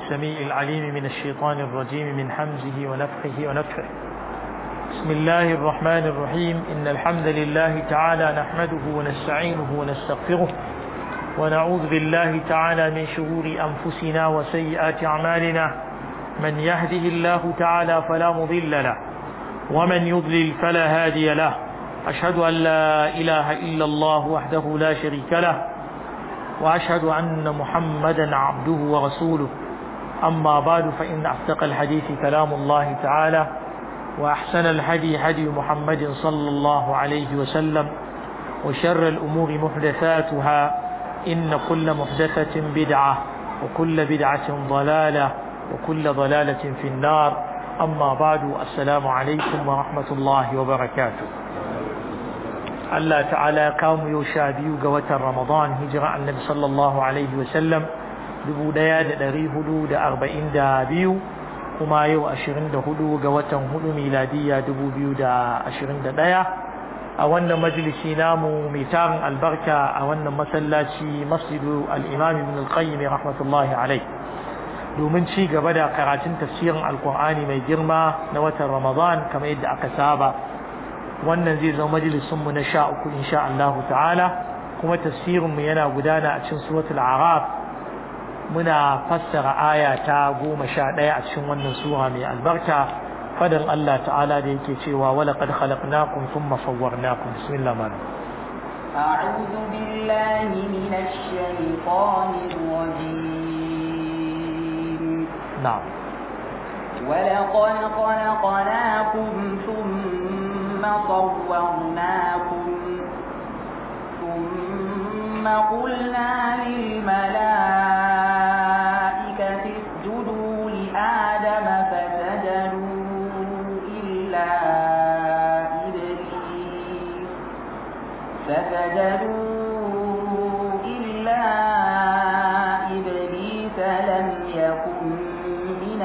السميع العليم من الشيطان الرجيم من حمزه ونفخه ونفخه بسم الله الرحمن الرحيم إن الحمد لله تعالى نحمده ونستعينه ونستغفره ونعوذ بالله تعالى من شرور أنفسنا وسيئات أعمالنا من يهده الله تعالى فلا مضل له ومن يضلل فلا هادي له أشهد أن لا إله إلا الله وحده لا شريك له وأشهد أن محمدا عبده ورسوله أما بعد فإن أصدق الحديث كلام الله تعالى وأحسن الهدي هدي محمد صلى الله عليه وسلم وشر الأمور محدثاتها إن كل محدثة بدعة وكل بدعة ضلالة وكل ضلالة في النار أما بعد السلام عليكم ورحمة الله وبركاته Allah ta'ala kamu yau sha biyu ga watan Ramadan hijira annabi sallallahu alaihi wasallam dubu ɗaya da ɗari hudu da arba'in da biyu kuma yau ashirin da hudu ga watan hudu miladiyya dubu biyu da ashirin da ɗaya a wannan majalisi namu mai tarin albarka a wannan masallaci masjidu al-imam ibn al-qayyim rahmatullahi alai domin ci gaba da karatun tafsirin alkur'ani mai girma na watan Ramadan kamar yadda aka saba wannan zai zama majalisunmu na sha uku insha Allah ta'ala kuma tafsirinmu yana gudana a cikin suratul araf muna fassara aya ta goma sha ɗaya a cikin wannan sura mai albarka fadan Allah ta'ala da yake cewa wala qad khalaqnakum thumma sawwarnakum bismillah man أعوذ بالله من الشيطان الرجيم نعم ولقد خلقناكم ثم صورناكم ثم قلنا للملائكة اسجدوا لآدم فسجدوا إلا إبليس فسجدوا إلا إبليس لم يكن من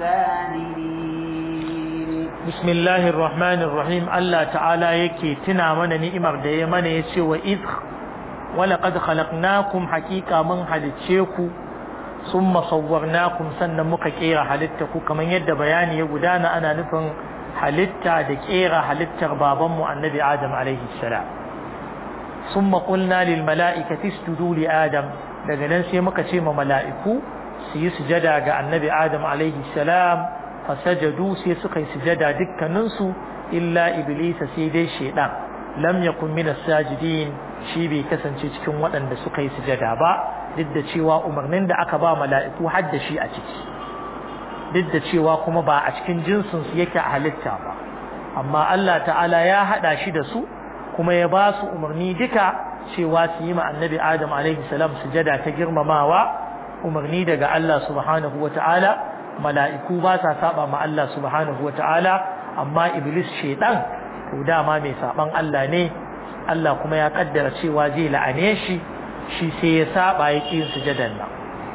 الساجدين بسم الله الرحمن الرحيم الله تعالى يكي تنا من نئمر دي من يسي وإذ ولقد خلقناكم حقيقة من حدثيكو ثم صورناكم سنة مكيرا حلتكو كما يد بياني يقدانا أنا نفن حلتا دكيرا حلتا بابم النبي آدم عليه السلام ثم قلنا للملائكة اسجدوا لآدم daga nan sai muka ce ma mala'iku su yi sujada ga annabi Adam alaihi salam fasajadu sai suka yi sujada dukkaninsu illa iblisa sai dai shaidan lam yakun min as-sajidin shi bai kasance cikin waɗanda suka yi sujada ba duk da cewa umarnin da aka ba mala'iku har da shi a ciki duk da cewa kuma ba a cikin jinsin su yake a halitta ba amma Allah ta'ala ya hada shi da su kuma ya ba su umarni duka cewa su yi ma annabi Adam alaihi salam sujada ta girmamawa umarni daga Allah subhanahu wa ta'ala mala'iku ba sa saba ma Allah subhanahu wa ta'ala amma iblis shaidan to dama mai saban Allah ne Allah kuma ya kaddara cewa zai la'ane shi shi sai ya saba ya ƙi sujadan nan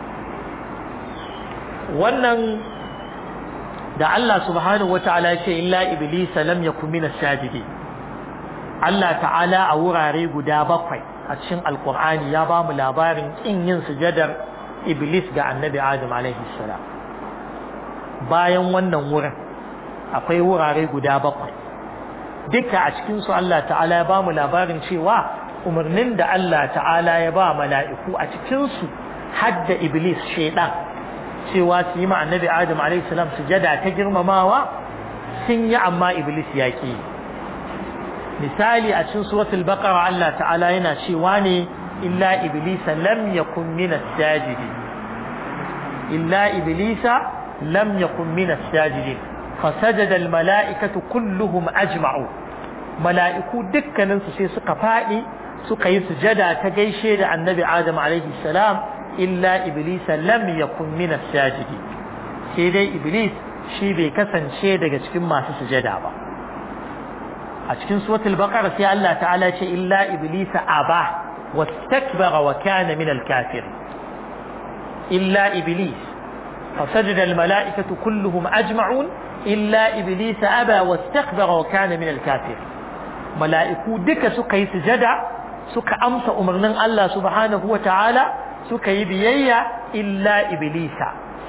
wannan da Allah subhanahu wa ta'ala ya ce illa iblis lam yakun min as-sajidin Allah ta'ala a wurare guda bakwai a cikin alkur'ani ya ba mu labarin kin yin sujadar iblis ga annabi adam alaihi salam bayan wannan wurin akwai wurare guda bakwai duka a cikin su Allah ta'ala ya ba mu labarin cewa umarnin da Allah ta'ala ya ba mala'iku a cikin su hadda iblis shaidan cewa su yi ma annabi adam alaihi salam sujada ta girmamawa sun yi amma iblis ya ki misali a cikin suratul baqara Allah ta'ala yana cewa ne illa iblisa lam yakun min as-sajidin illa iblisa lam yakun min as-sajidin fasajada al-mala'ikatu kulluhum ajma'u mala'iku dukkanin su sai suka fadi suka yi sujada ta gaishe da annabi adam alaihi salam illa iblisa lam yakun min as-sajidin sai dai iblis shi bai kasance daga cikin masu sujada ba a cikin suratul baqara sai Allah ta'ala ce illa iblisa aba wastakbara wa kana min al-kafir illa iblis fasajada al-mala'ikatu kulluhum ajma'un illa iblisa aba wastakbara wa kana min al-kafir mala'iku duka suka yi sujada suka amsa umarnin Allah subhanahu wa ta'ala suka yi biyayya illa iblisa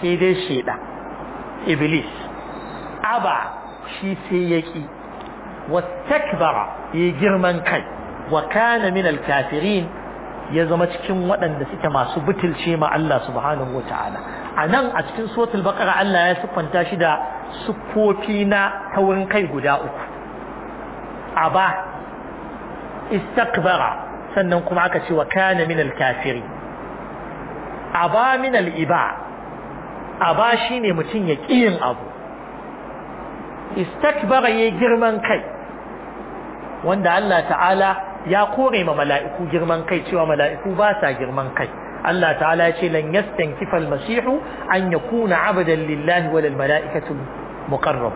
sai dai sheda iblis aba shi sai yaki wastakbara yi girman kai wa kana min alkafirin ya zama cikin waɗanda suke masu butulce ma Allah subhanahu wataala a nan a cikin suratul baqara Allah ya siffanta shi da siffofi na taurin kai guda uku aba istakbara sannan kuma aka ce wa kana min alkafiri aba min aliba aba shine mutum ya yin abu istakbara yayi girman kai wanda Allah ta'ala ya kore ma mala'iku girman kai cewa mala'iku ba sa girman kai Allah ta'ala ya ce lan yastankifa al-masihu an yakuna abadan lillahi wal mala'ikatu muqarrab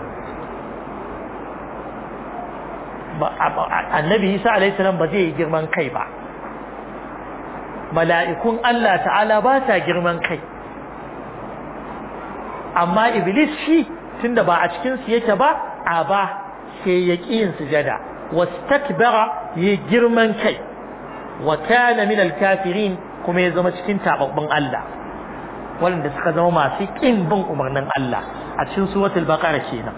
annabi Isa alaihi salam ba zai yi girman kai ba mala'ikun Allah ta'ala ba sa girman kai amma iblis shi tunda ba a cikin su yake ba a ba sai ya ƙi yin sujada wastakbara ya girman kai wa kana min al-kafirin kuma ya zama cikin tababbun Allah wanda suka zama masu ƙin bin umarnin Allah a cikin suratul baqara kenan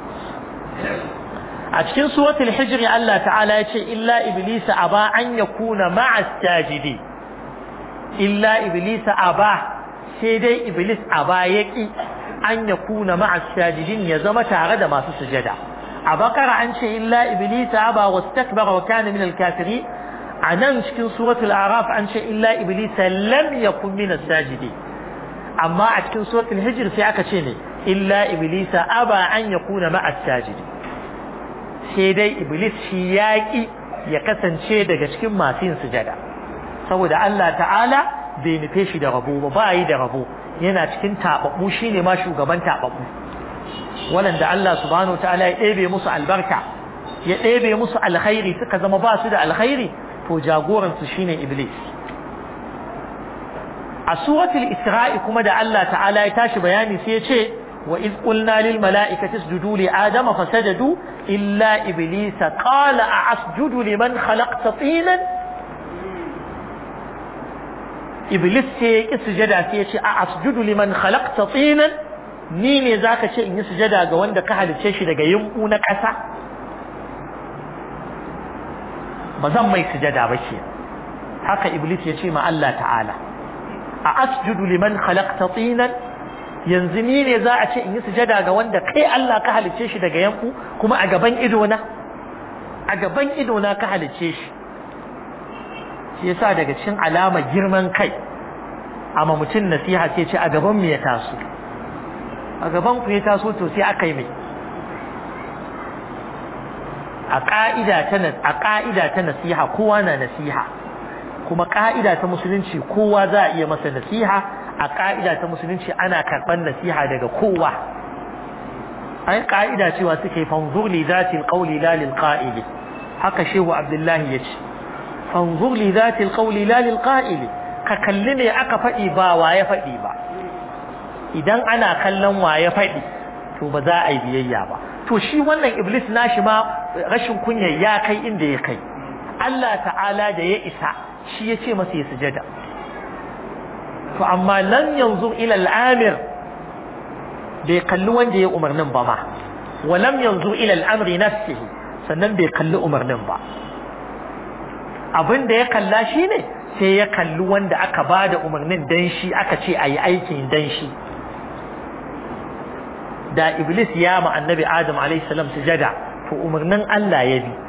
a cikin suratul hijr Allah ta'ala ya ce illa iblisa aba an yakuna ma'a sajidi illa iblisa aba sai dai iblis aba yaki an yakuna ma'a sajidin ya zama tare da masu sujada a bakara an ce illa iblisa aba wastakbara wa kana min al-kafirin a nan cikin suratul araf an ce illa iblisa lam yakun min as-sajidin amma a cikin suratul hijr sai aka ce ne illa iblisa aba an yakuna ma'a as-sajidin sai dai iblis shi yaƙi ya kasance daga cikin masu yin sujada saboda Allah ta'ala bai nufe shi da rabo ba ba yi da rabo yana cikin taɓaɓɓu shi ne ma shugaban taɓaɓɓu waɗanda Allah subhanahu wa ta'ala ya ɗebe musu albarka ya ɗebe musu alkhairi suka zama ba su da alkhairi to jagoransu shine iblis a suratul isra'i kuma da Allah ta'ala ya tashi bayani sai ya ce وإذ قلنا للملائكة اسجدوا لآدم فسجدوا إلا إبليس قال أعسجد لمن خلقت طينا إبليس سجد سيشي أعسجد لمن خلقت طينا نيني ذاك شيء إن سجد أقوان دك هل تشي دك يمقون كسا بزم ما يسجد بشي haka iblis ya ce ma Allah ta'ala a asjudu liman khalaqta tinan yanzu ni ne za a ce in yi sujada ga wanda kai Allah ka halicce shi daga yanku kuma a gaban idona a gaban idona ka halicce shi shi yasa daga cikin alama girman kai amma mutum nasiha sai ce a gaban mu ya taso a gaban ku ya taso to sai aka yi mai a ka'ida ta a ka'ida ta nasiha kowa na nasiha kuma ka'ida ta musulunci kowa za a iya masa nasiha a ƙa'ida ta musulunci ana karɓar nasiha daga kowa ai ƙa'ida cewa suke fanzur li zati alqawli la lil qa'ili haka shehu abdullahi yace fanzur li zati alqawli la lil qa'ili ka kalli ne aka faɗi ba wa ya faɗi ba idan ana kallon wa ya faɗi to ba za a yi biyayya ba to shi wannan iblis nashi ma rashin kunya ya kai inda ya kai Allah ta'ala da ya isa shi ya ce masa ya sujada to amma lam yanzu ila al'amir bai kalli wanda ya umarnin ba ma wa lam yanzu ila al'amri nafsihi sannan bai kalli umarnin ba abin da ya kalla shi ne sai ya kalli wanda aka ba da umarnin dan shi aka ce a yi aikin dan shi da iblis ya ma annabi adam alaihi salam sujada to umarnin Allah ya bi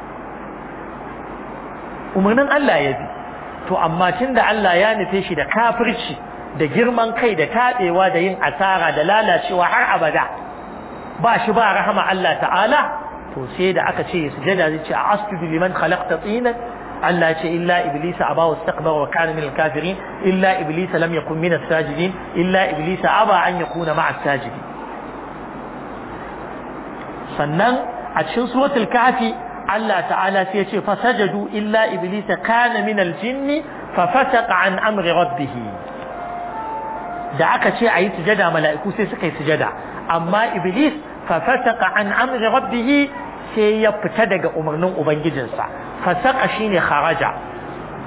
umarnin Allah ya bi to amma tunda Allah ya nufe shi da kafirci da girman kai da taɓewa da yin asara da lalacewa har abada ba shi ba rahama Allah ta'ala to sai da aka ce sujada zai ce asjudu liman khalaqta tinan Allah ce illa iblisa aba wastakbara wa kana min al-kafirin illa iblisa lam yakun min as-sajidin illa iblisa aba an yakuna ma'a as-sajidin sannan a cikin suratul kafi Allah ta'ala sai ya ce fasajadu illa iblisa kana min al-jinni fa fasaqa an amri rabbih da aka ce ayi sujada mala'iku sai suka yi sujada amma iblis fa fasaqa an amri rabbih sai ya fita daga umarnin ubangijinsa fasaqa shine kharaja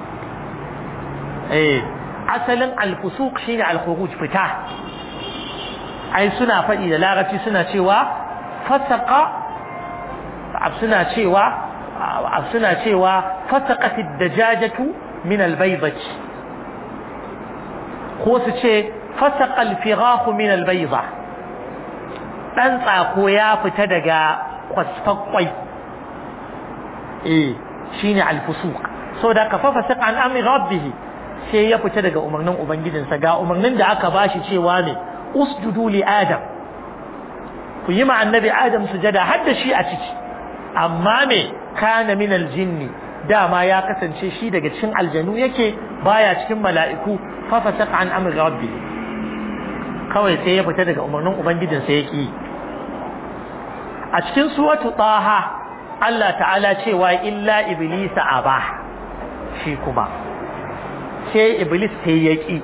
eh asalin al-fusuq shine al-khuruj fita ai suna faɗi da larabci suna cewa fasaka suna cewa suna cewa fasaqat ad-dajajatu min al-baydati ko su ce fasaqa al-firahu min al-bayda dan tsako ya fita daga kwasfakwai eh shine al-fusuq saboda ka fa fasaqa an amri rabbih sai ya fita daga umarnin ubangijinsa ga umarnin da aka bashi cewa ne usjudu li adam ku yi ma annabi adam sujada har da shi a ciki amma me kana min aljinni dama ya kasance shi daga cikin aljanu yake baya cikin mala'iku fa fasaqa an amri rabbi kawai sai ya fita daga umarnin ubangijinsa yake a cikin suratu taha Allah ta'ala cewa illa iblisa aba shi kuma sai iblis sai yaki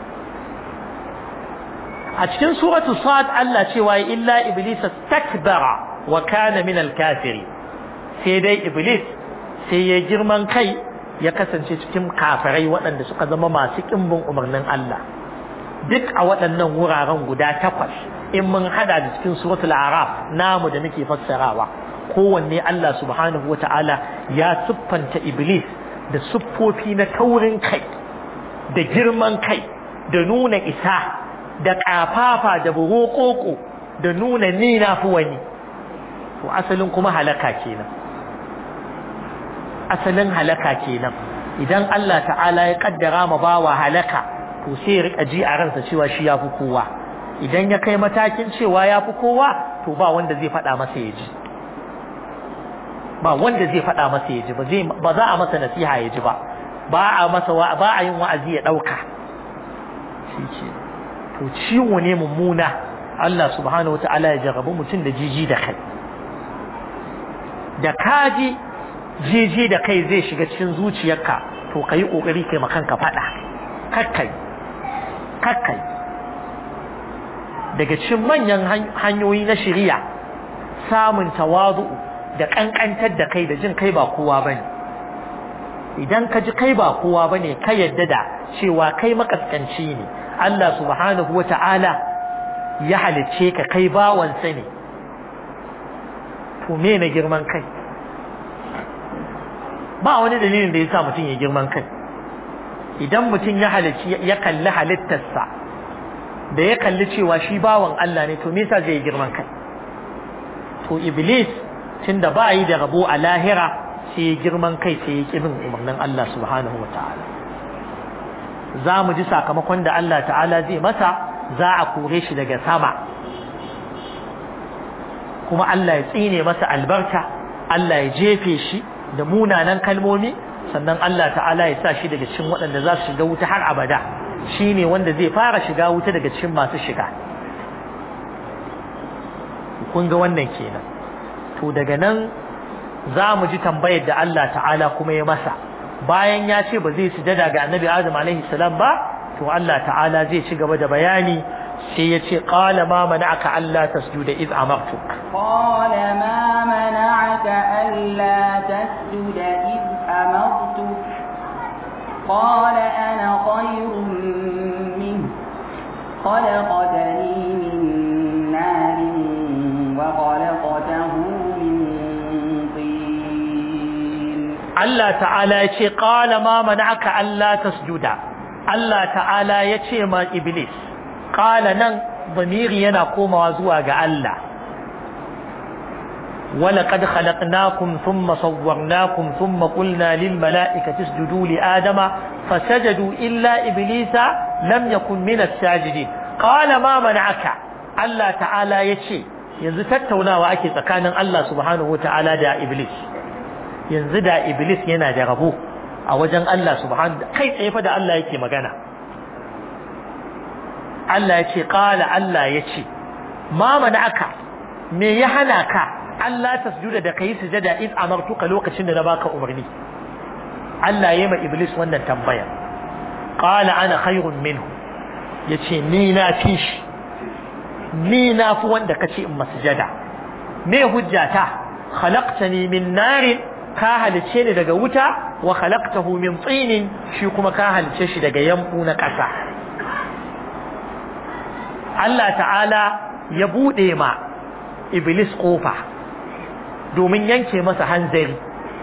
a cikin suratu sad Allah cewa illa iblisa takbara wa kana min al-kafiri sai dai iblis sai ya girman kai ya kasance cikin kafirai waɗanda suka zama masu ƙimbin umarnin Allah duk a waɗannan wuraren guda takwas in mun hada da cikin suratul araf namu da muke fassarawa kowanne Allah subhanahu wata'ala ya siffanta iblis da siffofi na taurin kai da girman kai da nuna isa da ƙafafa da burokoko da nuna ni na fi wani to asalin kuma halaka kenan asalin halaka kenan idan Allah ta'ala ya kaddara ma bawa halaka to sai ya rika ji a ransa cewa shi yafi kowa idan ya kai matakin cewa yafi kowa to ba wanda zai faɗa masa ya ji ba wanda zai faɗa masa ya ji ba zai ba za a masa nasiha ya ji ba ba a masa ba a yin wa'azi ya ɗauka shi ce to ciwo ne mummuna Allah subhanahu wata'ala ya jarrabu mutum da jiji da kai da kaji jiji da kai zai shiga cikin zuciyarka to ka yi ƙoƙari kai makanka faɗa kakkai kakkai daga cikin manyan hanyoyi na shari'a samun tawazu da ƙanƙantar da kai da jin kai ba kowa bane idan ka ji kai ba kowa bane ka yadda da cewa kai makaskanci ne Allah subhanahu wata'ala ya halicce ka kai bawansa ne to me na girman kai ba wani dalilin da ya sa mutum ya girman kai idan mutum ya halicci ya kalli halittarsa da ya kalli cewa shi bawan Allah ne to me yasa zai girman kai to iblis tunda ba yi da rabo a lahira sai ya girman kai sai ya kibin umarnin Allah subhanahu wa ta'ala za mu ji sakamakon da Allah ta'ala zai masa za a kore shi daga sama kuma Allah ya tsine masa albarka Allah ya jefe shi da munanan kalmomi sannan Allah ta'ala ya sa shi daga cikin waɗanda za su shiga wuta har abada shi ne wanda zai fara shiga wuta daga cikin masu shiga kun ga wannan kenan to daga nan za mu ji tambayar da Allah ta'ala kuma ya masa bayan ya ce ba zai sujada ga annabi Adam alaihi salam ba to Allah ta'ala zai ci gaba da bayani sai ya ce qala ma mana'aka alla tasjuda id amartuk qala ma mana'aka alla tasjuda id amartuk qala ana khayrun min خلقتني من نار وخلقته من طين Allah ta'ala ya ce qala ma mana'aka alla tasjuda Allah ta'ala ya ce ma iblis qala nan zamiri yana komawa zuwa ga Allah ولقد خلقناكم ثم صورناكم ثم قلنا للملائكة اسجدوا لآدم فسجدوا إلا إبليس لم يكن من الساجدين قال ما منعك الله تعالى يشي yanzu tattaunawa ake tsakanin Allah subhanahu ta'ala da Iblis yanzu da Iblis yana da rabo a wajen Allah subhanahu kai tsaye fa da Allah yake magana Allah ya ce qala Allah ya ce ma aka me ya hana ka Allah tasjuda da kai sujada in amartuka lokacin da na baka umarni Allah ya ma Iblis wannan tambaya qala ana khairun minhu yace ni na fi shi ni na fi wanda kace in masjada me hujjata khalaqtani min narin ka halice ni daga wuta wa khalaqtahu min tinin shi kuma ka halice shi daga yambu na ƙasa Allah ta'ala ya buɗe ma iblis ƙofa domin yanke masa hanzari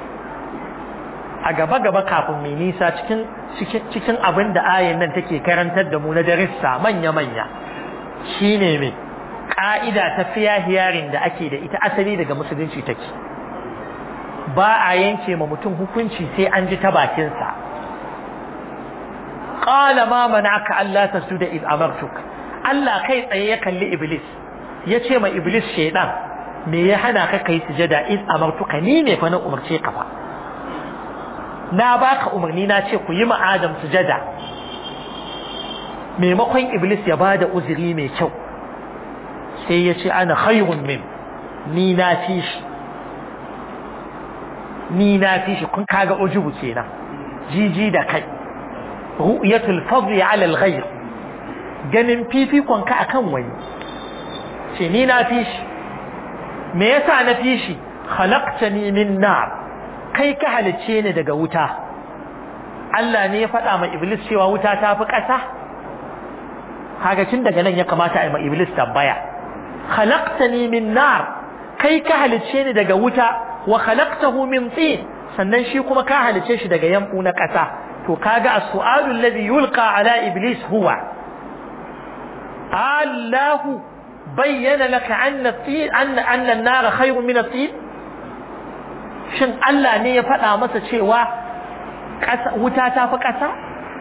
a gaba-gaba kafin mai nisa cikin cikin abin da ayin nan take karantar da mu na darissa manya-manya shine mai ƙa'ida ta fiya hiyarin da ake da ita asali daga musulunci take ba a yanke ma mutum hukunci sai an ji ta bakinsa qala ma mana'aka Allah tasjuda id amartuk Allah kai tsaye ya kalli iblis ya ce ma iblis shaidan me ya hana ka kai sujada id amartuka ni ne fa na umarce ka fa na baka umarni na ce ku yi ma Adam sujada maimakon iblis ya bada uzuri mai kyau sai ya ce ana khayrun min ni na fi shi ni na fi shi kun kaga ujubu kenan jiji da kai ru'yatul fadli ala al-ghayr ganin fifikon ka akan wani ce ni na fi shi me yasa na fi shi khalaqtani min nar kai ka halice ni daga wuta Allah ne ya faɗa ma iblis cewa wuta ta fi ƙasa kaga tun daga nan ya kamata a yi ma iblis tambaya khalaqtani min nar kai ka halice ni daga wuta wa khalaqtahu min tin sannan shi kuma ka halice shi daga yambu na ƙasa to kaga as-su'alu alladhi yulqa ala iblis huwa Allah bayyana laka anna tin anna anna an-nar khayrun min at-tin shin Allah ne ya faɗa masa cewa wuta ta fi ƙasa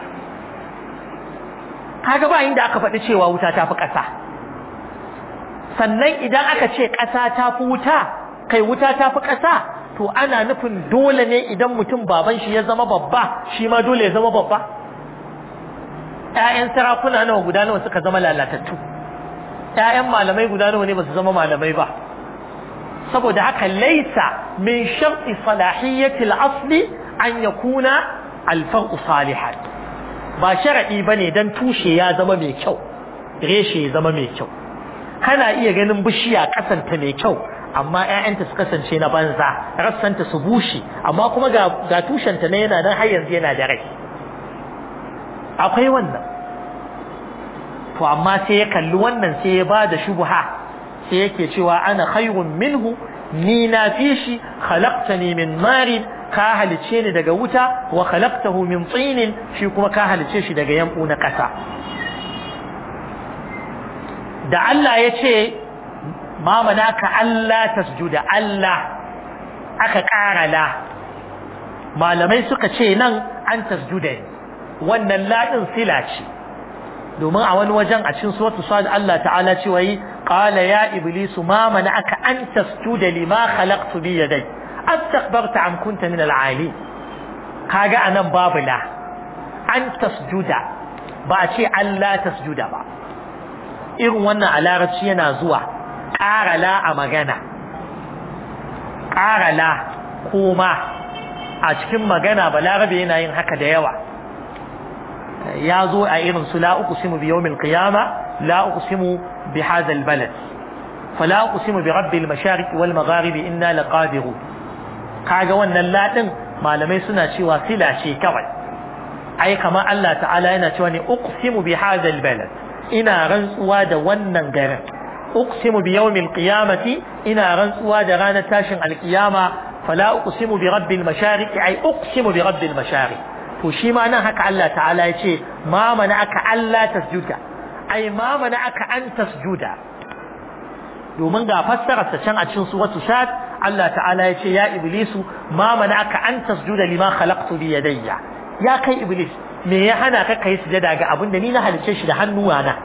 kaga ba inda aka faɗi cewa wuta ta fi ƙasa sannan idan aka ce ƙasa ta fi wuta kai wuta ta fi ƙasa to ana nufin dole ne idan mutum baban shi ya zama babba shi ma dole ya zama babba ƴaƴan sarakuna nawa guda nawa suka zama lalatattu ƴaƴan malamai guda nawa ne ba su zama malamai ba saboda haka laisa min sharti salahiyyati al-asli an yakuna al-far'u salihan ba sharadi bane dan tushe ya zama mai kyau reshe ya zama mai kyau kana iya ganin bishiya kasanta mai kyau amma ƴaƴanta su kasance na banza rassanta su bushe amma kuma ga ga tushenta ne yana nan har yanzu yana da rai akwai wannan to amma sai ya kalli wannan sai ya bada shubha sai yake cewa ana khayrun minhu ni na fi shi khalaqtani min marin ka halice ni daga wuta wa khalaqtahu min tinin shi kuma ka halice shi daga yambu na kasa da Allah ya ce ma manaka Allah tasjuda Allah aka ƙara la malamai suka ce nan an tasjuda wannan ladin sila ce domin a wani wajen a cikin suratul sad Allah ta'ala ce wai qala ya iblisu ma mana'aka an tasjuda lima khalaqtu bi yaday astakbarta am kunta min al-ali kaga anan babu la an tasjuda ba a ce Allah tasjuda ba irin wannan a larabci yana zuwa ƙara la a magana ƙara la kuma a cikin magana ba larabe yana yin haka da yawa ya zo a irin su la uqsimu bi yawmil qiyama la uqsimu bi hadha al balad fala uqsimu bi rabbil mashariq wal magharib inna laqadirun kaga wannan la din malamai suna cewa sila ce kawai ai kamar Allah ta'ala yana cewa ne uqsimu bi hadha al balad ina rantsuwa da wannan garin uqsimu bi yawmil qiyamati ina rantsuwa da ranar tashin alqiyama fala uqsimu bi rabbil mashariq ai uqsimu bi rabbil mashariq to shi ma nan haka Allah ta'ala ya ce ma mana aka Allah tasjuda ai ma mana aka an tasjuda domin ga fassararsa can a cikin suratul sad Allah ta'ala ya ce ya iblisu ma mana aka an tasjuda lima khalaqtu bi yadayya ya kai iblis me ya hana ka kai sujada ga abin da ni na halice shi da hannuwa na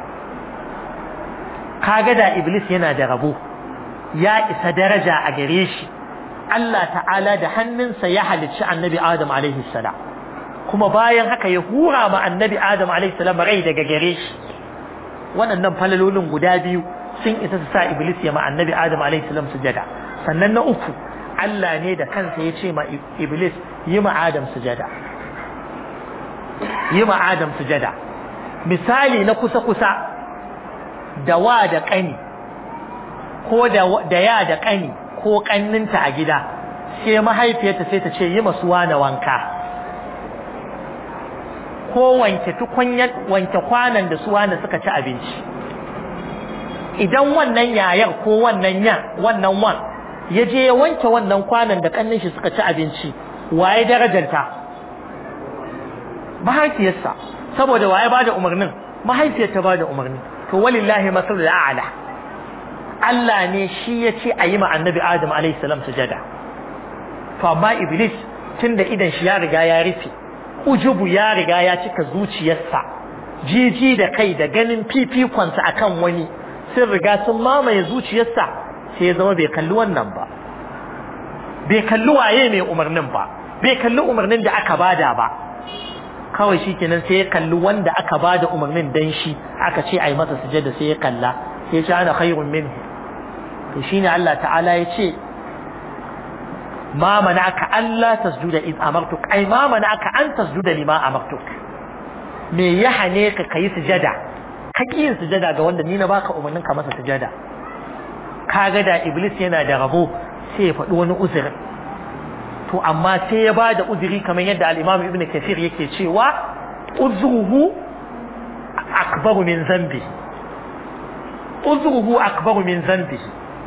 kaga da iblis yana da rabo ya isa daraja a gare shi Allah ta'ala da hannunsa ya halicci annabi Adam alaihi salam kuma bayan haka ya hura ma annabi Adam alaihi salam rai daga gare shi waɗannan falalolin guda biyu sun isa su sa iblis ya ma annabi Adam alaihi salam sujada sannan na uku Allah ne da kansa ya ce ma iblis yi ma Adam sujada yi ma Adam sujada misali na kusa-kusa da wa da ƙani ko da ya da ƙani ko ƙanninta a gida sai mahaifiyarta sai ta ce yi masu wane wanka ko wanke tukunyar wanke kwanan da su wane suka ci abinci idan wannan yayar ko wannan yan wannan wan ya je ya wanke wannan kwanan da kannin shi suka ci abinci waye darajanta mahaifiyarsa saboda waye bada umarnin mahaifiyar ta bada umarni to walillahi masalul a'la Allah ne shi ya ce a yi ma annabi Adam alaihi salam sujada to amma iblis tunda idan shi ya riga ya rufe ujubu ya riga ya cika zuciyarsa jiji da kai da ganin fifikonsa akan wani sun riga sun mamaye zuciyarsa sai ya zama bai kalli wannan ba bai kalli waye mai umarnin ba bai kalli umarnin da aka bada ba kawai shikenan sai ya kalli wanda aka bada umarnin dan shi aka ce ai masa sujada sai ya kalla sai ya ce ana khairun minhu to shine Allah ta'ala ya ce ma mana'aka alla tasjuda iz amartuk ai ma mana'aka an tasjuda lima amartuk me ya hane ka kai sujada ka yin sujada ga wanda ni na baka umarnin ka masa sujada kaga da iblis yana da rabo sai ya faɗi wani uzuri to amma sai ya ba da uzuri kamar yadda al-imam ibn kathir yake cewa uzruhu akbaru min zambi uzruhu akbaru min zambi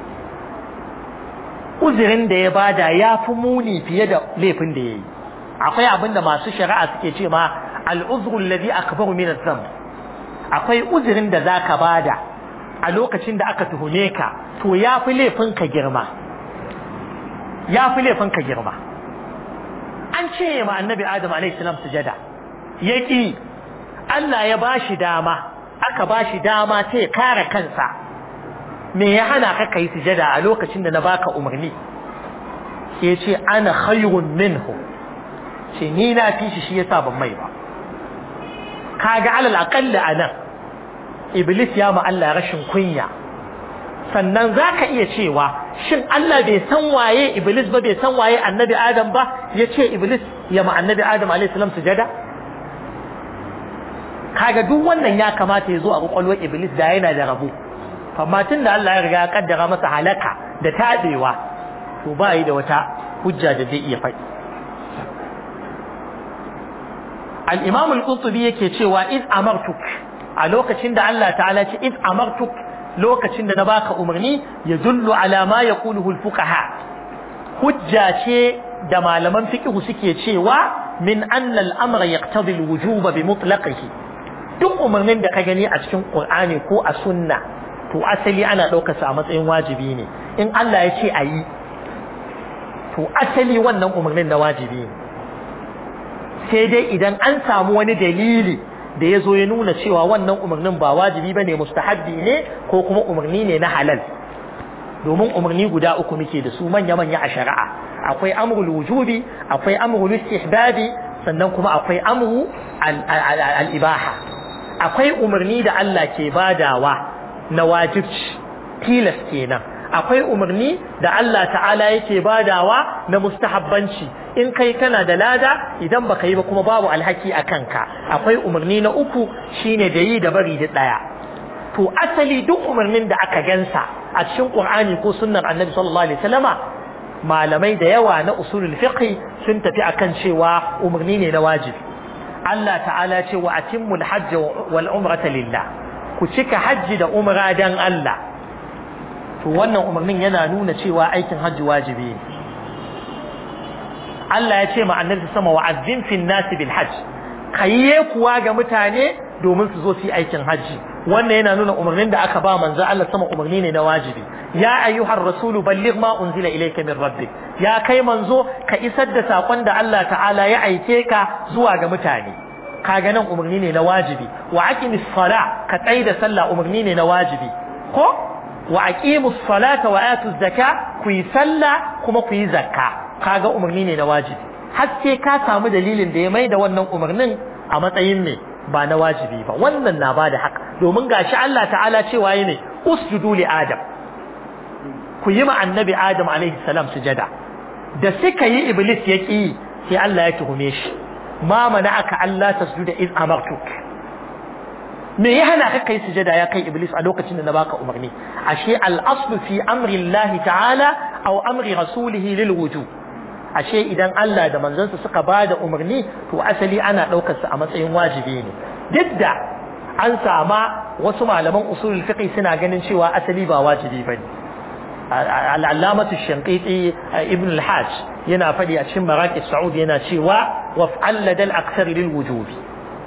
uzurin da ya bada ya fi muni fiye da laifin da ya yi akwai abin da masu shari'a suke ce ma al'uzru alladhi akbaru min adh akwai uzurin da zaka bada a lokacin da aka tuhume ka to ya fi laifin ka girma ya fi laifin ka girma an ce ma annabi adam alaihi salam sujada yaki Allah ya bashi dama aka bashi dama ta ya kare kansa me ya hana ka kai sujada a lokacin da na baka umarni sai ce ana khayrun minhu ce ni na fi shi shi yasa ban mai ba kaga alal aqalla anan iblis ya ma Allah rashin kunya sannan zaka iya cewa shin Allah bai san waye iblis ba bai san waye annabi adam ba yace iblis ya ma annabi adam alayhi salam sujada kaga duk wannan ya kamata ya zo a kwakwalwar iblis da yana da rabo amma tun da Allah ya riga ya kaddara masa halaka da tabewa to ba yi da wata hujja da zai iya faɗi al-imam al-qurtubi yake cewa id amartuk a lokacin da Allah ta'ala ce id amartuk lokacin da na baka umarni ya dullu ala ma yaquluhu al-fuqaha hujja ce da malaman fiqh suke cewa min anna al-amra yaqtadi al-wujuba bi mutlaqihi duk umarnin da ka gani a cikin Qur'ani ko a sunna to asali ana ɗaukar sa a matsayin wajibi ne in Allah ya ce a yi to asali wannan umarnin na wajibi ne sai dai idan an samu wani dalili da ya zo ya nuna cewa wannan umarnin ba wajibi ba ne mustahabbi ne ko kuma umarni ne na halal domin umarni guda uku muke da su manya-manya a shari'a akwai amrul wujubi akwai amrul istihbabi sannan kuma akwai amru al-ibaha akwai umarni da Allah ke badawa na wajibci tilas kenan akwai umarni da Allah ta'ala yake badawa na mustahabbanci in kai kana da lada idan baka yi ba kuma babu alhaki a kanka akwai umarni na uku shine da yi da bari da daya to asali duk umarnin da aka gansa a cikin Qur'ani ko sunnar Annabi sallallahu alaihi wasallama malamai da yawa na usulul fiqh sun tafi akan cewa umarni ne na wajibi Allah ta'ala ce wa atimmul hajj wal umrata lillah ku cika hajji da umra dan Allah to wannan umarnin yana nuna cewa aikin hajji wajibi ne Allah ya ce ma annabi sama wa azzin fil nasi bil hajj kayye kuwa ga mutane domin su zo su yi aikin hajji wannan yana nuna umarnin da aka ba manzo Allah sama umarni ne na wajibi ya ayyuhar rasulu balligh ma unzila ilayka min rabbik ya kai manzo ka isar da sakon da Allah ta'ala ya aike ka zuwa ga mutane kaga nan umarni ne na wajibi wa aqimis sala ka tsai da sallah umarni ne na wajibi ko wa aqimus salata wa atuz zaka ku yi sallah kuma ku yi zakka kaga umarni ne na wajibi har sai ka samu dalilin da ya mai da wannan umarnin a matsayin me ba na wajibi ba wannan na bada haka domin gashi Allah ta'ala cewa ne usjudu li adam ku yi ma annabi adam alaihi salam sujada da suka yi iblis ya ki sai Allah ya tuhume shi ma mana'aka Allah tasjuda iz amartuk me ya hana ka kai sujada ya kai iblis a lokacin da na baka umarni ashe al-aslu fi amri Allah ta'ala aw amri rasulihi lil wujub ashe idan Allah da manzansa suka bada umarni to asali ana daukar sa a matsayin wajibi ne duk da an sama wasu malaman usulul fiqh suna ganin cewa asali ba wajibi bane al'allamatu shanqiti ibn al-hajj yana faɗi a cikin maraqis sa'ud yana cewa waf'al ladal akthar lil wujubi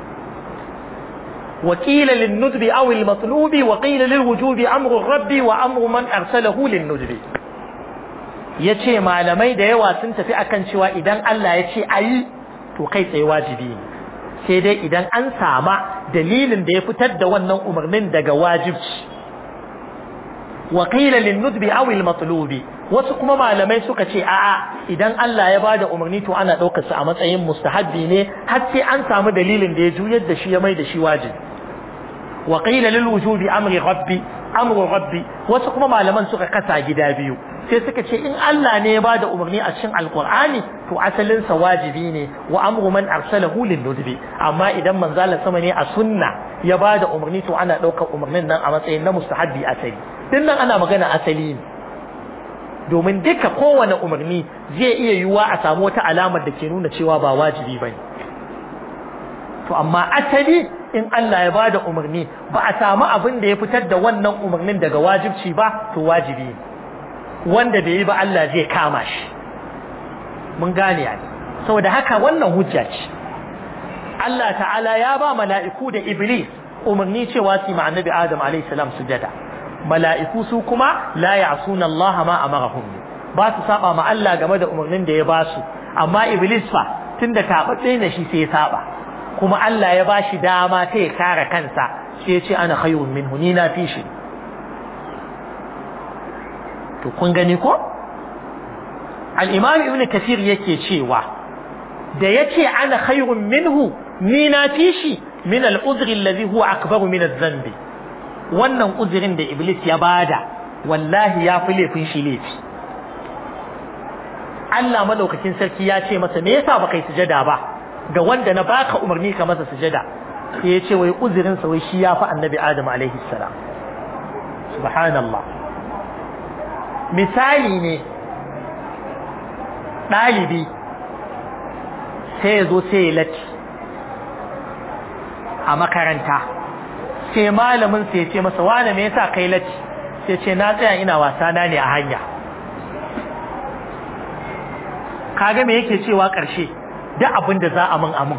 وقيل للندب أو المطلوب وقيل للوجوب أمر الرب وأمر من أرسله للندب yace malamai da yawa sun tafi akan cewa idan Allah ya ce ayi to kai tsaye wajibi ne sai dai idan an sama dalilin da ya fitar da wannan umarnin daga wajibci wa qila lin nudbi aw al matlubi wasu kuma malamai suka ce a'a idan Allah ya bada umarni to ana daukar sa a matsayin mustahabbi ne har sai an samu dalilin da ya juyar da shi ya mai da shi wajibi wa qila lil wujubi amri rabbi amru rabbi wasu kuma malaman suka kasa gida biyu sai suka ce in Allah ne ya bada umarni a cikin alqur'ani to asalin sa wajibi ne wa amru man arsalahu lin nudbi amma idan manzala sama ne a sunna ya bada umarni to ana daukar umarnin nan a matsayin na mustahabbi asali din nan ana magana asali ne domin duka kowane umarni zai iya yiwuwa a samu wata alamar da ke nuna cewa ba wajibi bane to amma asali in Allah ya bada umarni ba a samu abin da ya fitar da wannan umarnin daga wajibci ba to wajibi ne wanda bai yi ba Allah zai kama shi mun gane ya saboda haka wannan hujja ce Allah ta'ala ya ba mala'iku da iblis umarni cewa su ma annabi Adam alayhi salam sujada mala'iku su kuma la ya'suna Allah ma amarahum ba su saba ma Allah game da umarnin da ya ba su amma iblis fa tunda tabatse ne shi sai ya saba kuma Allah ya bashi dama ta ya kare kansa sai ya ce ana khayrun minhu ni na fi shi to kun gani ko al-imam ibn kathir yake cewa da yace ana khayrun minhu ni na fi shi min al-udhri alladhi huwa akbaru min adh-dhanb wannan uzurin da iblis ya bada wallahi ya fi laifin shi laifi Allah madaukakin sarki ya ce masa me yasa baka yi sujada ba ga wanda na baka umarni ka masa sujada sai ya ce wai uzurin sa wai shi ya fi annabi Adam alaihi salam subhanallah misali ne ɗalibi sai ya zo sai ya latti a makaranta sai malamin sai ya ce masa wane me yasa kai latti sai ce na tsaya ina wasa na ne a hanya kaga me yake cewa ƙarshe duk abin da za a min amin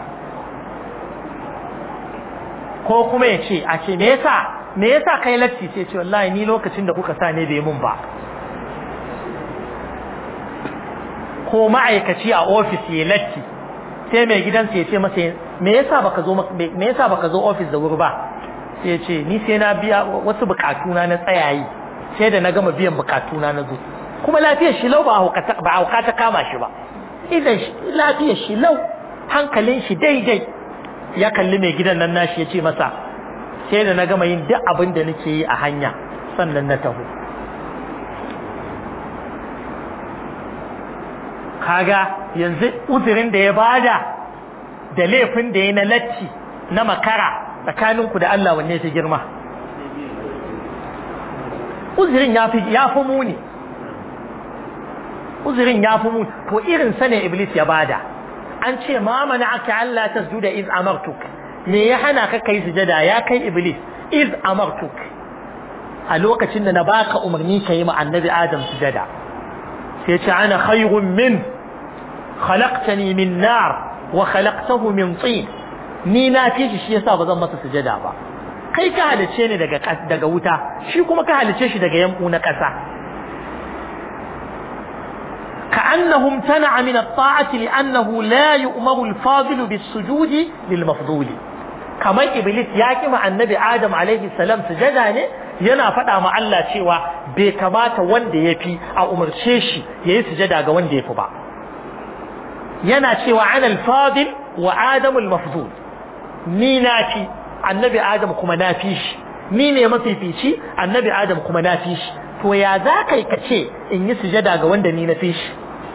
ko kuma ya ce a ce me yasa me yasa kai latti sai ce wallahi ni lokacin da kuka sa ne bai mun ba ko ma'aikaci a ofis ya latti sai mai gidansa ya ce masa me yasa baka zo me yasa baka zo ofis da wuri ba sai ya ce ni sai na biya wasu bukatuna na tsayayi sai da na gama biyan bukatuna na zo kuma lafiyar shi lau ba hauka ta kama shi ba idan lafiyar shi lau hankalin shi daidai ya kalli mai gidan nan nashi ya ce masa sai da na gama yin duk abin da nake yi a hanya sannan na taho kaga yanzu uzurin da ya bada da laifin da ya na latti na makara tsakaninku da Allah wanne ta girma uzurin ya fi ya fi muni uzurin ya fi muni to irin sa ne iblis ya bada an ce ma mana'aka Allah tasjuda iz amartuk me ya hana ka kai sujada ya kai iblis iz amartuk a lokacin da na baka umarni ka yi ma annabi adam sujada sai ce ana khayrun min khalaqtani min nar wa khalaqtahu min tin ni na fi shi shi yasa bazan masa sujada ba kai ka halice ni daga daga wuta shi kuma ka halice shi daga yanku na kasa كأنه امتنع من الطاعة لأنه لا يؤمر الفاضل بالسجود للمفضول كما إبليس ياكي مع النبي آدم عليه السلام سجدا ne yana faɗa ma Allah cewa bai kamata wanda ya fi a umarce shi ya yi sujada ga wanda ya fi ba yana cewa ana alfadil wa adamu almafdul ni na fi annabi adam kuma na fi shi ni ne mafifici annabi adam kuma na fi shi to ya za kai ka ce in yi sujada ga wanda ni na fi shi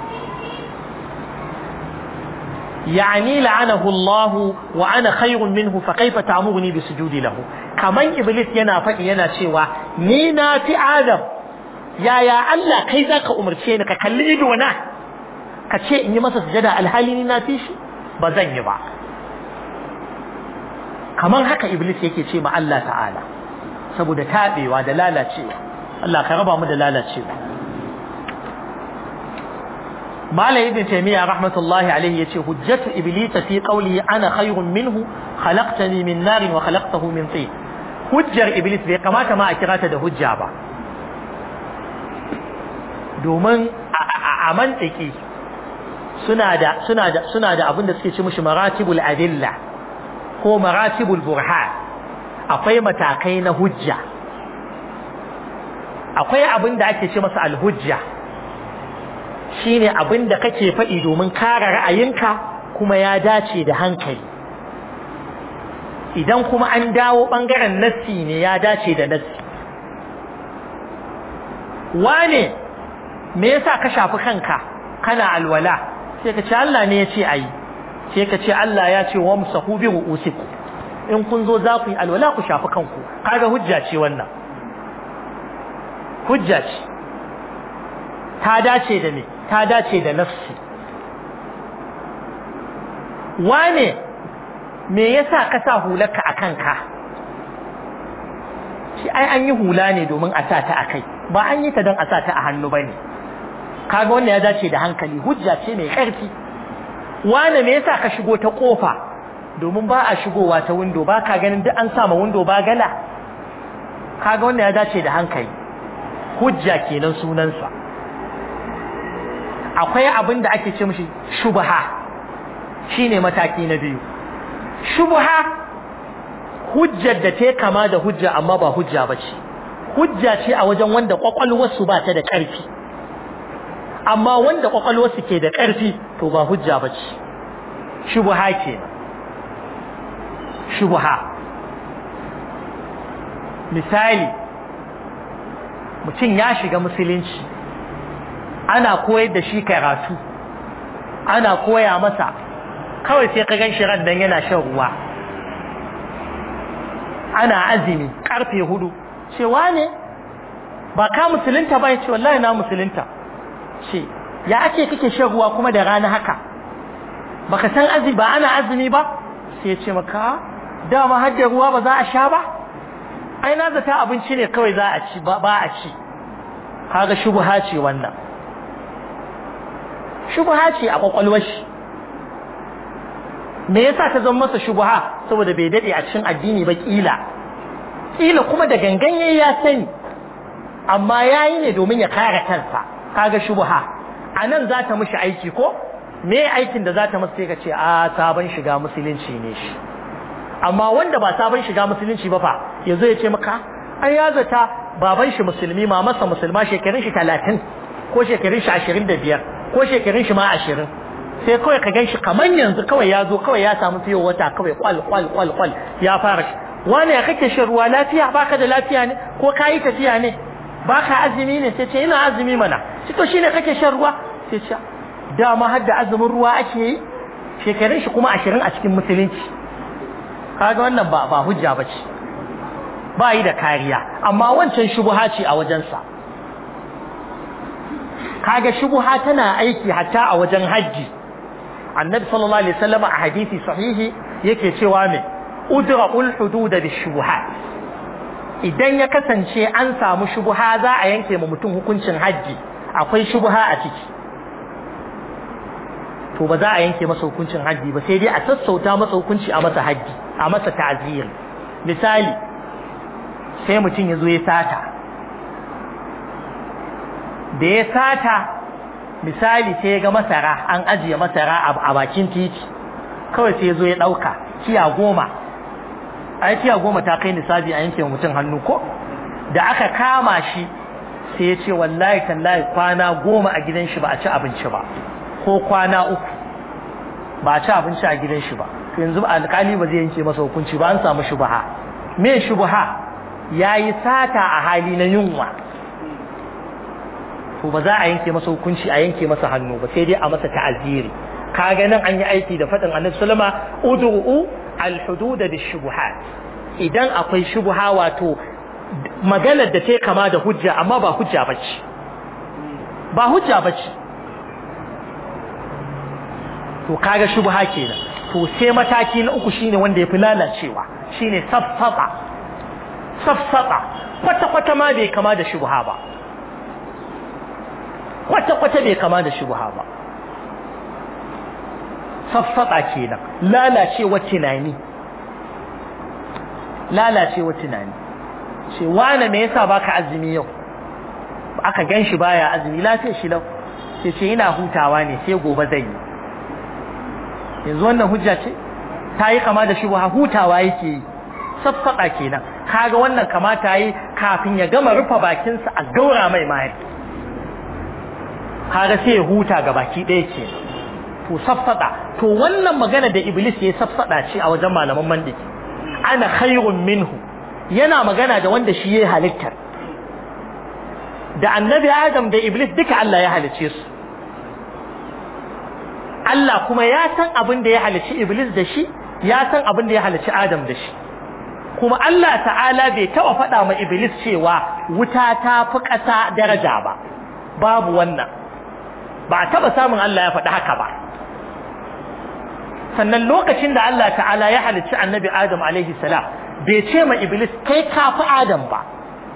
يعني لعنه الله وأنا خير منه فكيف تأمرني بسجود له كمان إبليس ينا فقي ينا شوى نينا في آدم يا يا الله كي ذاك أمر شيء كاللي إدونا كشيء إني مسا سجدا الحالي نينا فيش بزن يبع كمان هكا إبليس يكي شيء مع الله تعالى saboda taɓewa da lalacewa Allah ka raba mu da lalacewa Malam Ibn Taymiyyah rahmatullahi alaihi yace hujjatu iblis fi qawlihi ana khayrun minhu khalaqtani min narin wa khalaqtahu min tin hujjar iblis bai kamata ma a kira ta da hujja ba domin a mantiki suna da suna da suna da abin da suke ci mishi maratibul adilla ko maratibul burhan akwai matakai na hujja akwai abin da ake ce masa alhujja shine abin da kake faɗi domin kare ra'ayinka kuma ya dace da hankali idan kuma an dawo ɓangaren nassi ne ya dace da nassi wane me yasa ka shafi kanka kana alwala sai ka ce Allah ne ya ce ayi sai ka ce Allah ya ce wamsahu bi ru'usikum in kun zo za ku yi alwala ku shafi kanku kaga hujja ce wannan hujja ce ta dace da me ta dace da nafsi wane me yasa ka sa hularka a kanka shi ai an yi hula ne domin a sa ta a kai ba an yi ta don a sa ta a hannu bane kaga wannan ya dace da hankali hujja ce mai ƙarfi wane me yasa ka shigo ta kofa domin ba a shigowa ta window ba ka ganin duk an sama window ba gala kaga wannan ya dace da hankali hujja kenan sunansa akwai abin da ake ce mishi shubha shine mataki na biyu shubha hujjar da ta kama da hujja amma ba hujja bace hujja ce a wajen wanda kwakwalwarsu ba ta da ƙarfi amma wanda kwakwalwarsu ke da ƙarfi to ba hujja bace shubha kenan shubha misali mutum ya shiga musulunci ana koyar da shi karatu ana koya masa kawai sai ka gan shi ran dan yana shan ruwa ana azumi karfe hudu cewa ne ba ka musulunta ba ya ce wallahi na musulunta ce ya ake kake shan ruwa kuma da rana haka baka san azumi ba ana azumi ba sai ya ce maka dama har da ruwa ba za a sha ba ai na zata abinci ne kawai za a ci ba a ci kaga shubha ce wannan shubha ce a kwakwalwar shi me yasa ta zama masa shubha saboda bai dade a cikin addini ba kila kila kuma da gangan yayi ya sani amma yayi ne domin ya kare kansa kaga shubha anan za ta mishi aiki ko me aikin da za ta masa sai ka ce a sabon shiga musulunci ne shi amma wanda ba sabon shiga musulunci ba fa yazo ya ce maka ai ya zata baban shi musulmi mamarsa musulma shekarun shi 30 ko shekarun shi 25 ko shekarun shi ma 20 sai kawai ka ganshi kaman yanzu kawai ya zo kawai ya samu fiye wata kawai kwal kwal kwal kwal ya fara wani ya kake shan ruwa lafiya baka da lafiya ne ko kayi tafiya ne baka azumi ne sai ce ina azumi mana shi to shine kake shan ruwa sai ce dama har da azumin ruwa ake yi shekarun shi kuma 20 a cikin musulunci kaga wannan ba ba hujja bace ba yi da kariya amma wancan shubha ce a wajensa kaga shubha tana aiki hatta a wajen haji annabi sallallahu alaihi wasallam a hadisi sahihi yake cewa me udra'ul hudud bishubuhat idan ya kasance an samu shubha za a yanke ma mutum hukuncin haji akwai shubha a ciki to ba za a yanke masa hukuncin haji ba sai dai a sassauta masa hukunci a masa haji a masa ta'zir misali sai mutum ya zo ya sata da ya sata misali sai ya ga masara an ajiye masara a bakin titi kawai sai ya zo ya ɗauka kiya goma a kiya goma ta kai nisabi a yanke mutum hannu ko da aka kama shi sai ya ce wallahi tallahi kwana goma a gidan shi ba a ci abinci ba ko kwana uku ba a ci abinci a gidan shi ba to yanzu alƙali ba zai yanke masa hukunci ba an samu shubha me shubha yayi sata a hali na yunwa to ba za a yanke masa hukunci a yanke masa hannu ba sai dai a masa ta'aziri kaga nan an yi aiki da fadin annabi sallama ud'u al-hudud bishubuhat idan akwai shubha wato maganar da ta kama da hujja amma ba hujja bace ba hujja bace to kaga shubha kenan to sai mataki na uku shine wanda yafi lalacewa shine safsafa safsata kwata-kwata ma bai kama da shubha ba kwata-kwata bai kama da shubha ba safsata kenan lalacewa tunani lalacewa tunani ce wane me yasa baka azumi yau aka gan shi baya azumi lafiyar shi lau sai ce ina hutawa ne sai gobe zai yi yanzu wannan hujja ce ta yi kama da shi ba hutawa yake yi saffaɗa kenan kaga wannan kamata yi kafin ya gama rufe bakinsa a gaura mai mayar kaga sai ya huta ga baki ɗaya ke to saffaɗa to wannan magana da iblis ya saffaɗa ce a wajen malaman mandiki ana khairun minhu yana magana da wanda shi ya halittar da annabi adam da iblis duka Allah ya halicce su Allah kuma ya san abin da ya halicci iblis da shi ya san abin da ya halicci adam da shi kuma Allah ta'ala bai taɓa faɗa ma iblis cewa wuta ta fi ƙasa daraja ba babu wannan ba a taɓa samun Allah ya faɗi haka ba sannan lokacin da Allah ta'ala ya halicci annabi adam alaihi salam bai ce ma iblis kai kafi adam ba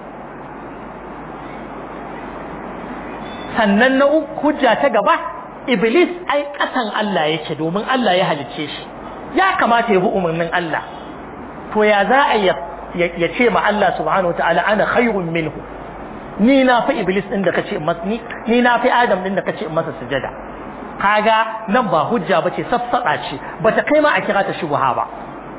sannan na hujja ta gaba iblis ai kasan Allah yake domin Allah ya halicce shi ya kamata ya bi umarnin Allah to ya za a ya ce ma Allah subhanahu wataala ana khairun minhu ni na fi iblis din da kace ni ni na fi adam din da kace masa sujada kaga nan ba hujja bace saffada ce bata kai ma a kira ta shubha ba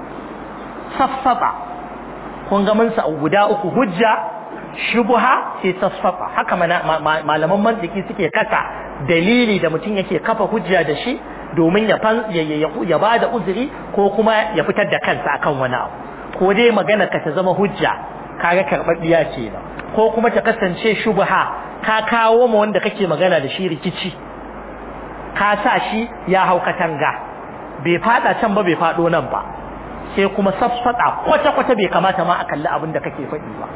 saffada kun ga mun sa guda uku hujja shubha sai tasfafa haka malaman mantiki suke kasa dalili da mutum yake kafa hujja da shi domin ya ya bada uzuri ko kuma ya fitar da kansa akan wani abu ko dai magana ka ta zama hujja kaga karbabbiya ce ba ko kuma ta kasance shubha ka kawo ma wanda kake magana da shi rikici ka sa shi ya hau katanga bai fada can ba bai fado nan ba sai kuma saffada kwata-kwata bai kamata ma a kalli abin da kake faɗi ba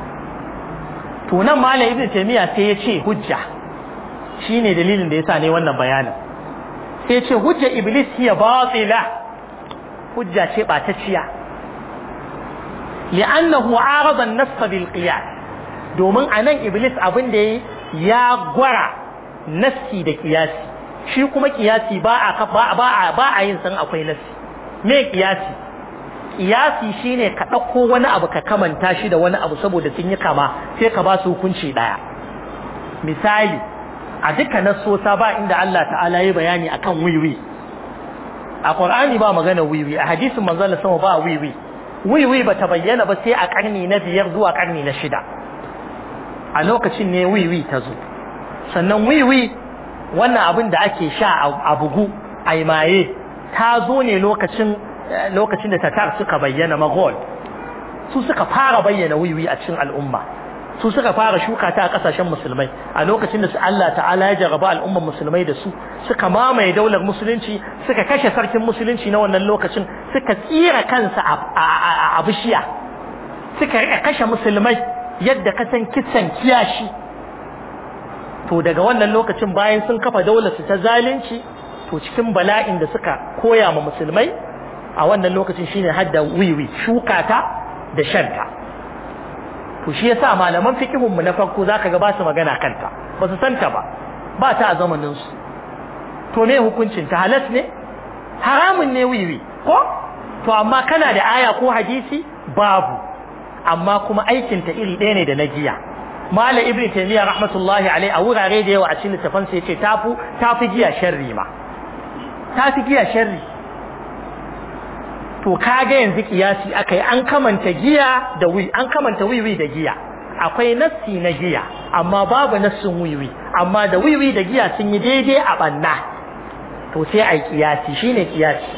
to nan malam ibnu taymiya sai ya ce hujja shine dalilin da yasa ne wannan bayanin sai ya ce hujja iblis hiya batila hujja ce batacciya li'annahu arada an-nass bil qiyas domin anan iblis abin da ya gwara nassi da kiyasi shi kuma kiyasi ba a ba a ba a yin san akwai nassi me kiyasi kiyasi shine ka ɗauko wani abu ka kamanta shi da wani abu saboda sun yi kama sai ka ba su hukunci ɗaya misali a duka nasosa ba inda Allah ta'ala ya bayani akan wiwi a Qur'ani ba magana wiwi a hadisin manzon sama ba wiwi wiwi ba ta bayyana ba sai a karni na biyar zuwa karni na shida a lokacin ne wiwi ta zo sannan wiwi wannan abin da ake sha a bugu a maye ta zo ne lokacin lokacin da tatar suka bayyana magol su suka fara bayyana wiwi a cikin al'umma su suka fara shuka ta a kasashen musulmai a lokacin da su Allah ta'ala ya jarraba al'umman musulmai da su suka mamaye daular musulunci suka kashe sarkin musulunci na wannan lokacin suka tsira kansa a bishiya suka rika kashe musulmai yadda ka san kisan kiyashi to daga wannan lokacin bayan sun kafa daular su ta zalunci to cikin bala'in da suka koya ma musulmai a wannan lokacin shine hadda wiwi shuka ta da shanta to shi yasa malaman fiqhun mu na farko zaka ga ba su magana kanta ba su santa ba ba ta a zamanin su to me hukuncin ta halas ne haramun ne wiwi ko to amma kana da aya ko hadisi babu amma kuma aikin ta iri ɗaya ne da na giya Malam Ibn Taymiyyah rahmatullahi alaihi a wurare da yawa a cikin littafin sa yace tafu tafi giya sharri ma tafi giya sharri to kaga yanzu kiyasi akai an kamanta giya da wi an kamanta wiwi da giya akwai nassi na giya amma babu nassin wiwi amma da wiwi da giya sun yi daidai a banna to sai ai kiyasi shine kiyasi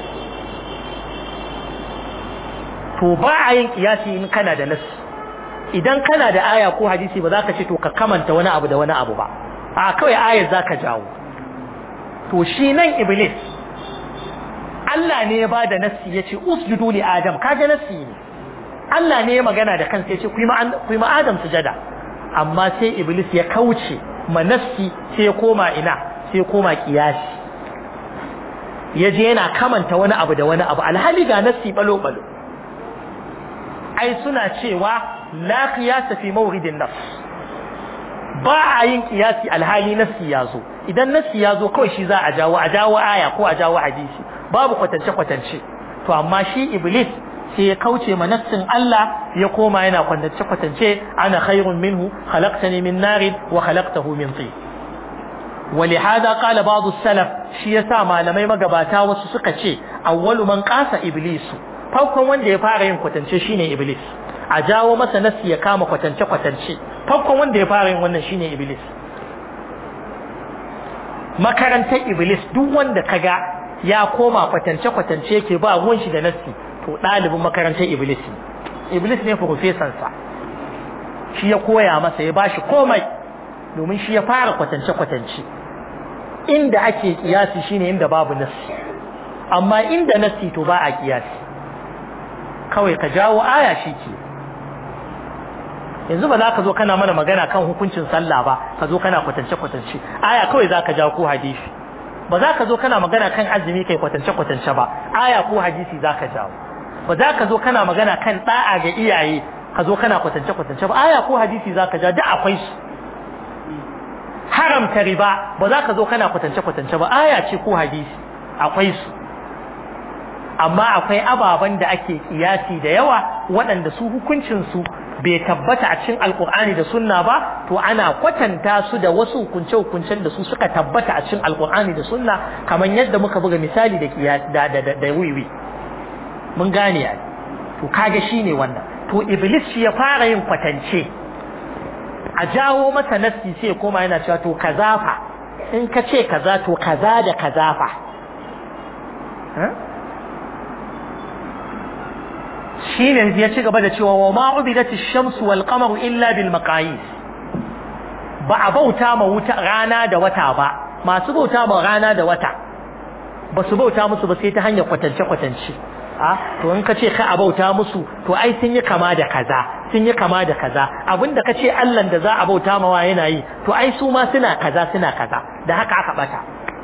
to ba a yin kiyasi in kana da nassi idan kana da aya ko hadisi ba za ka ce to ka kamanta wani abu da wani abu ba a kawai ayar za ka jawo to shi nan iblis Allah ne ya ba da nassi ya ce usjudu li adam kaga nassi ne Allah ne ya magana da kansa ya ce ku yi ma adam sujada amma sai iblis ya kauce ma nassi sai ya koma ina sai ya koma kiyasi ya je yana kamanta wani abu da wani abu alhali ga nassi balo balo ai suna cewa la qiyasa fi mawridin nafs ba a yin kiyasi alhali nassi ya zo idan nassi ya zo kawai shi za a jawo a jawo aya ko a jawo hadisi babu kwatance kwatance to amma shi iblis sai ya kauce ma nassin Allah ya koma yana kwatance kwatance ana khairun minhu khalaqtani min narin wa khalaqtahu min tin ولهذا قال بعض السلف shi yasa malamai magabata wasu suka ce awwalu man qasa iblisu farkon wanda ya fara yin kwatance shine iblis a jawo masa nasi ya kama kwatance kwatance farkon wanda ya fara yin wannan shine iblis makarantar iblis duk wanda kaga ya koma kwatance kwatance yake ba ruwan shi da nasi to ɗalibin makarantar iblis iblis ne profesan sa shi ya koya masa ya bashi komai domin shi ya fara kwatance kwatance inda ake kiyasi shine inda babu nasi amma inda nasi to ba a kiyasi kawai ka jawo aya shi ke yanzu ba za ka zo kana mana magana kan hukuncin sallah ba ka zo kana kwatance kwatance aya kawai za ka jawo ko hadisi ba za ka zo kana magana kan azumi kai kwatance kwatance ba aya ko hadisi za ka jawo ba za ka zo kana magana kan da'a ga iyaye ka zo kana kwatance kwatance ba aya ko hadisi za ka ja duk akwai su haramta riba ba za ka zo kana kwatance kwatance ba aya ce ko hadisi akwai su amma akwai ababen da ake kiyasi da yawa waɗanda su hukuncinsu bai tabbata a cikin alkur'ani da sunna ba to ana kwatanta su da wasu hukunce-hukuncen da su suka tabbata a cikin alkur'ani da sunna kamar yadda muka buga misali da kiyasi da da da wiwi mun gane ai to kaga shine wannan to iblis shi ya fara yin kwatance a jawo masa nassi sai koma yana cewa to kaza fa in ka ce kaza to kaza da kaza fa shine ya ci gaba da cewa wa ma ubidat ash-shamsu wal qamaru illa bil maqayis ba a bauta ma wuta rana da wata ba masu bauta ma rana da wata ba su bauta musu ba sai ta hanyar kwatance kwatance a to in ka ce ka a bauta musu to ai sun yi kama da kaza sun yi kama da kaza abinda ka ce Allah da za a bauta mawa yana yi to ai su ma suna kaza suna kaza da haka aka bata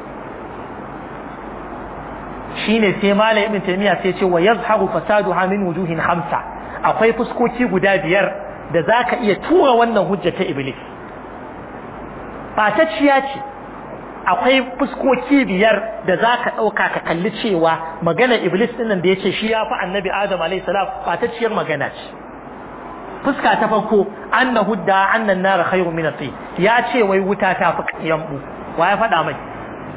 shine sai malam ibn taymiya sai ce wa yazharu fasaduha min wujuhin khamsa akwai fuskoki guda biyar da zaka iya tura wannan hujja ta iblis batacciya ce akwai fuskoki biyar da zaka dauka ka kalli cewa magana iblis din nan da yace shi ya fi annabi adam alayhi salam batacciyar magana ce fuska ta farko annahu da annan nar khairu min at ya ce wai wuta ta fi yambu wa ya faɗa mai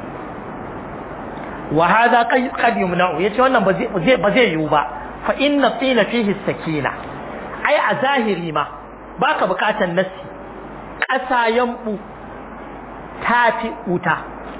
wa hada qad yumna'u yace wannan ba zai ba zai yiwu ba fa inna tina fihi sakina ai a zahiri ma baka bukatan nasi ƙasa yambu tafi wuta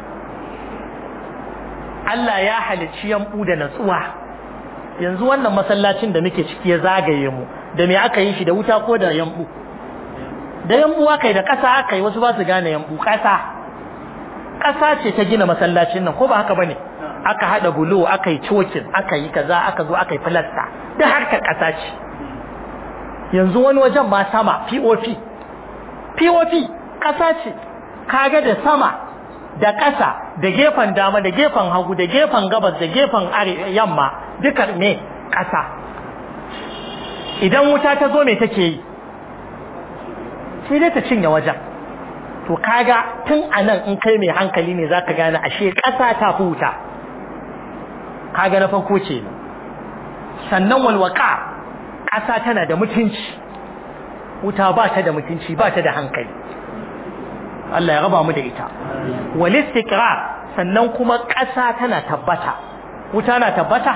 Allah ya halicci yambu da natsuwa yanzu wannan masallacin da muke ciki ya zagaye mu da me aka yi shi da wuta ko da yambu da yambu aka yi da ƙasa aka yi wasu ba su gane yambu ƙasa ƙasa ce ta gina masallacin nan ko ba haka bane aka hada bulo aka yi cokin aka yi kaza aka zo aka yi filasta da harkar ƙasa ce yanzu wani wajen ma sama POP POP ƙasa ce kaga da sama da ƙasa da gefen dama da gefen hagu da gefen gabas da gefen yamma duka ne ƙasa idan wuta ta zo me take yi sai dai ta cinye wajen to kaga tun anan in kai mai hankali ne zaka gane ashe ƙasa ta fi wuta kaga na farko ce sannan walwaka ƙasa tana da mutunci wuta ba ta da mutunci ba ta da hankali Allah ya raba mu da ita wal istiqrar sannan kuma ƙasa tana tabbata wuta na tabbata